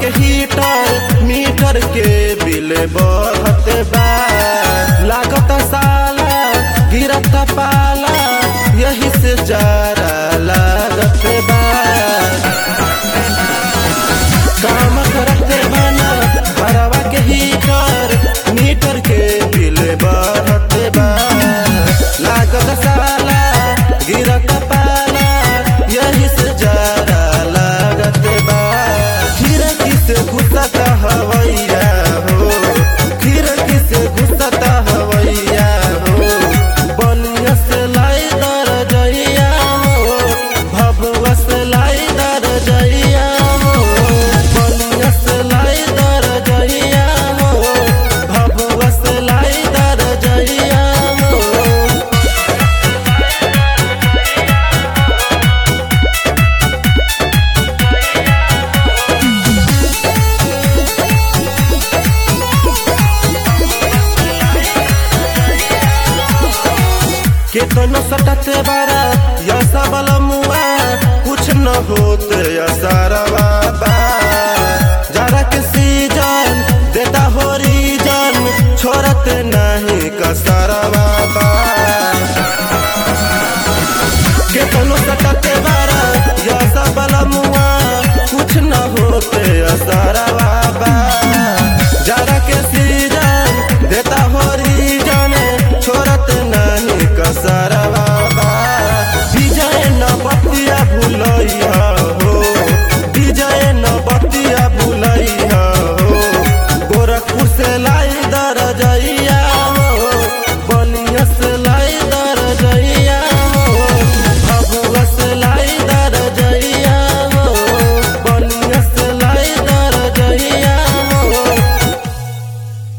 के heater meter के bill बढ़त बा लागत साला गिरत पाला यही से जारा लागत बा काम करते बना भरवा के हीटर मीटर के बिल बढ़त बा लागत साला गिरत पाला यही से जारा लागत बा खिड़की से घुसत हवैया हो खिड़की से घुसत हवैया हो बनिया से लाई दर जइया हो भभुआ से लाई दर जइया हो बनिया से लाई दर जइया हो भभुआ से लाई दर जइया हो केतनो सटते बारा या सबल मुआ कुछ न होते या सारवा